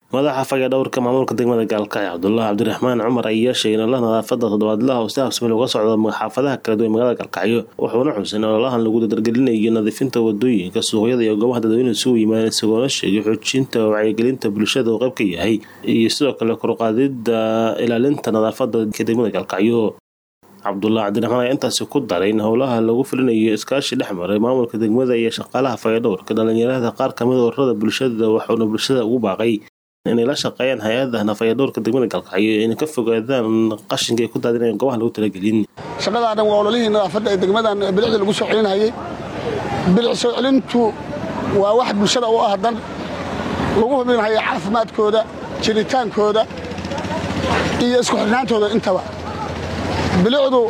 madaxa fayadhowrka maamulka degmada gaalkacyo cabdulaahi cabdiraxmaan cumar ayaa sheegay in ololaha nadaafada toddobaadlaha oo si habsami uga socda xaafadaha kala duwan magaalada gaalkacyo wuxuuna xusay in ololahan lagu dardargelinayo nadiifinta wadooyinka suuqyada iyo goobaha dadweynuhu isugu yimaadeen isagoona sheegay xoojinta wacyigelinta bulshada uu qayb ka yahay iyo sidoo kale koruqaadida ilaalinta nadaafada degmada gaalkacyo cabdulaahi cabdiraxmaan ayaa intaasi ku daray in howlaha lagu fulinayo iskaashi dhex maray maamulka degmada iyo shaqaalaha fayadhowrka dhalinyarada qaar kamid ururada bulshada waxuuna bulshada ugu baaqay inay la shaqeeyaan hay-ada nafayadhowrka degmada gaalkacyo inay ka fogaadaan qashinka ay ku daadinayaan goobaha lagu talagelin shaqadaa dhan waa ololihii nadaafadda ee degmadan bilicda lagu soo celinayay bilic soo celintu waa wax bulshada u ah dan lagu hubinaya caafimaadkooda jiritaankooda iyo isku xidhnaantooda intaba bilicdu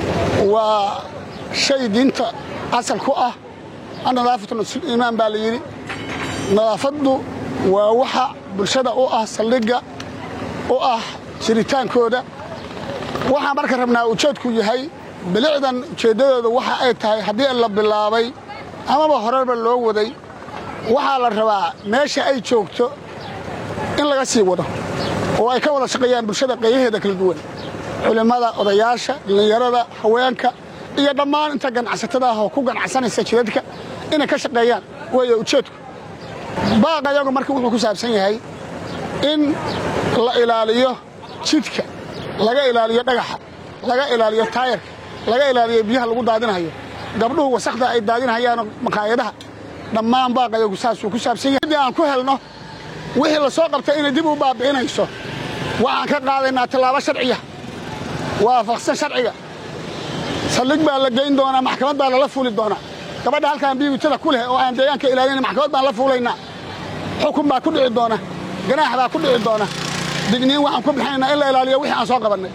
waa shay diinta asal ku ah annadaafatu nasul iimaan baa la yidhi nadaafaddu waa waxa bulshada u ah saldhigga u ah jiritaankooda waxaan marka rabnaa ujeedku yahay bilicdan ujeeddadooda waxa ay tahay haddii la bilaabay amaba horeba loo waday waxaa la rabaa meesha ay joogto in laga sii wado oo ay ka wada shaqeeyaan bulshada qeyyaheeda kala duwan culimmada odayaasha dhallinyarada haweenka iyo dhammaan inta ganacsatada ah oo ku ganacsanaysa jidadka inay ka shaqeeyaan weeye ujeedku baaqa yagu marka wuxuu ku saabsan yahay in la ilaaliyo jidka laga ilaaliyo dhagaxa laga ilaaliyo taayarka laga ilaaliyo biyaha lagu daadinayo gabdhuhu wasakda ay daadinhayaano maqaayadaha dhammaan baaqa yagu saasuu ku saabsan yahay haddii aan ku helno wixii la soo qabtay inay dib u baabi'inayso waxaan ka qaadaynaa tallaabo sharciya waafaqsan sharciga saldhig baa la geyn doonaa maxkamad baa lala fuuli doonaa gabadha halkaan biibitada ku leh oo aan deegaanka ilaalina maxkamad baan la fuulaynaa xukun baa ku dhici doona ganaax baa ku dhici doona digniin waxaan ku bixinaynaa in la ilaaliyo wixii aan soo qabannay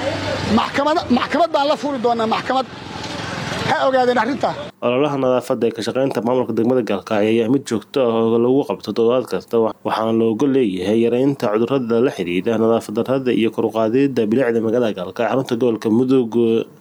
maxkamad baan la fuuli doonaa maxkamad ha ogaadeen arrintaa ololaha nadaafadda ee ka shaqaynta maamulka degmada gaalkacyo ayaa mid joogto ah oo lagu qabto toddobaad kasta waxaana looga leeyahay yareynta cudurrada la xidhiidha nadaafad darrada iyo koruqaadida bilicda magaalada gaalkacyo xarunta gobolka mudug